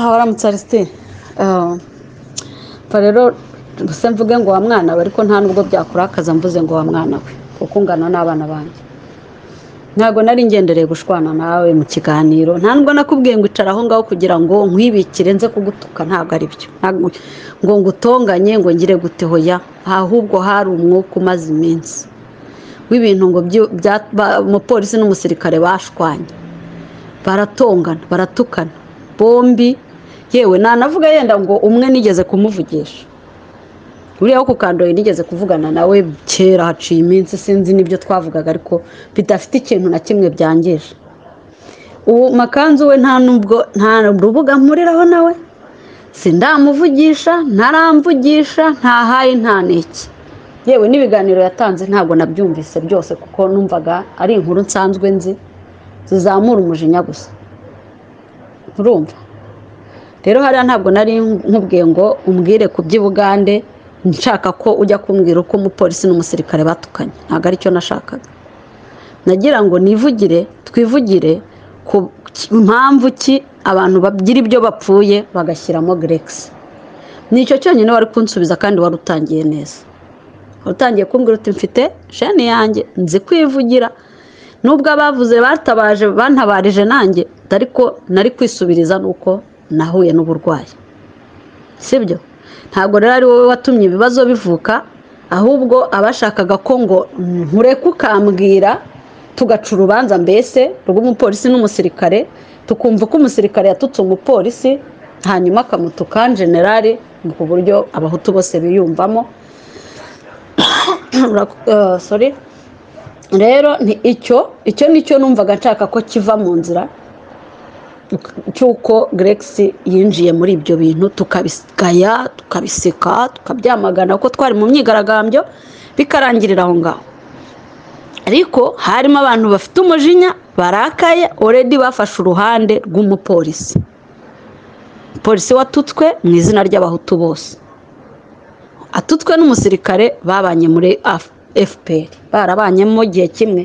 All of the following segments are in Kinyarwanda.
waramutse arisitini pfa rero se mvuge ngo wa mwana we ariko nta nubwo byakurakaza mvuze ngo wa mwana we kuko ungana n'abana banjye ntabwo nari ngendereye gushwana nawe mu kiganiro nta nubwo nakubwiye ngo icara aho ngaho kugira ngo nkwibikire nze kugutuka ntabwo ari byo ngo ngutonganye ngo ngire gute hoya ahubwo hari umwuka umaze iminsi w'ibintu ngo umupolisi n'umusirikare bashwanye baratongana baratukana bombi yewe nanavuga yenda ngo umwe nigeze kumuvugisha buriya wo ku kandoyi nigeze kuvugana nawe kera haciye iminsi sinzi n'ibyo twavugaga ariko bidafite ikintu na kimwe byangije ubu makanzu we nta nubwo nta rubuga mpuriraho nawe sindamuvugisha ntaramvugisha ntahaye nta niki yewe n'ibiganiro yatanze ntabwo nabyumvise byose kuko numvaga ari inkuru nsanzwe nzi zizamura umujinya gusa urumva rero hariya ntabwo nari nkubwiye ngo umbwire ku by'ubugande nshaka ko ujya kumbwira uko umupolisi n'umusirikare batukanye ntabwo aricyo nashakaga nagira ngo nivugire twivugire ku mpamvu ki abantu bagira ibyo bapfuye bagashyiramo geregisi nicyo cyonyine wari kunsubiza kandi wari utangiye neza utangiye kumbwira uti mfite sheni yanjye nzi kwivugira nubwo abavuze batabaje bantabarije nanjye ariko nari kwisubiriza nuko nahuye n'uburwayi sibyo ntabwo rero ari wowe watumye ibibazo bivuka ahubwo abashakaga ko ngo nkureke ukambwira tugaca urubanza mbese rw'umupolisi n'umusirikare tukumva ko umusirikare yatutse umupolisi hanyuma akamutuka generale ku buryo abahutu bose biyumvamo sorry rero icyo icyo nicyo numvaga nshaka ko kiva mu nzira cy'uko geregisi yinjiye muri ibyo bintu tukabisikaya tukabiseka tukabyamagana kuko twari mu myigaragambyo bikarangirira aho ngaho ariko harimo abantu bafite umujinya barakaye oredi bafashe uruhande rw'umupolisi polisi watutswe mu izina ry'abahutu bose atutswe n'umusirikare babanye muri fpr barabanyemo igihe kimwe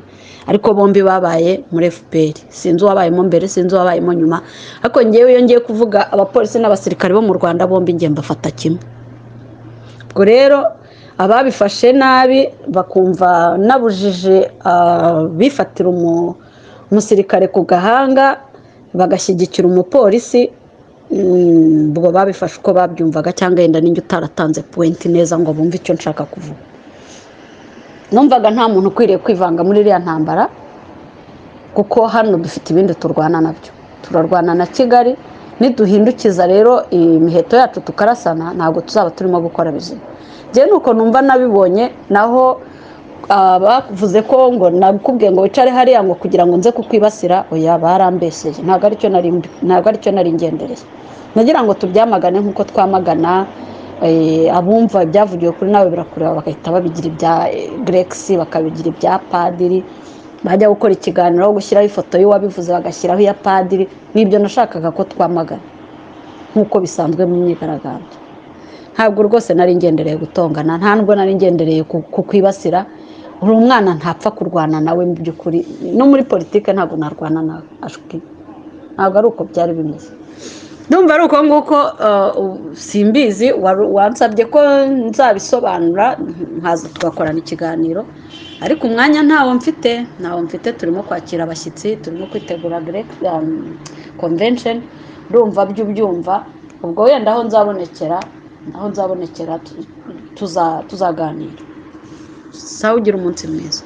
ariko bombi babaye muri fpr sinzi uwabayemo mbere sinzi uwabayemo nyuma ariko ngewe iyo ngiye kuvuga abapolisi n'abasirikare bo mu rwanda bombi ngiye mbafata kimwe ubwo rero ababifashe nabi bakumva nabujije bifatira umusirikare ku gahanga bagashyigikira umupolisi ubwo babifashe uko babyumvaga cyangwa yenda n'injye utaratanze puwenti neza ngo bumve icyo nshaka kuvuga numvaga nta muntu ukwiriye kwivanga muri iriya ntambara kuko hano dufite ibindi turwana nabyo turarwana na kigali niduhindukiza rero imiheto yacu tukarasana ntabwo tuzaba turimo gukora bizima njyewe nuko numva nabibonye naho bavuze ko ngo nakubwiye ngo wicare hariya ngo kugira ngo nze kukwibasira oya barambeseye ntabwo aricyo nari ngendereye nagira ngo tubyamagane nk'uko twamagana abumva ibyavugiwe kuri nawe birakureba bagahita babigira ibya geregisi bakabigira ibya padiri bajya gukora ikiganiro aho gushyiraho ifoto y'uwabivuze bagashyiraho iya padiri n'ibyo nashakaga ko twamagana nk'uko bisanzwe mu myigaragambyo ntabwo rwose nari ngendereye gutongana nta nubwo nari ngendereye kukwibasira uri umwana ntapfa kurwana nawe mu by'ukuri no muri politiki ntabwo narwana nawe ntabwo ari uko byari bimeze ndumva ari uko nguko simbizi wansabye ko nzabisobanura nkaza tugakorana ikiganiro ariko umwanya ntawo mfite ntawo mfite turimo kwakira abashyitsi turimo kwitegura konvensheni ndumva byo ubyumva ubwo wenda aho nzabonekera aho nzabonekera tuzaganira sawa ugira umunsi mwiza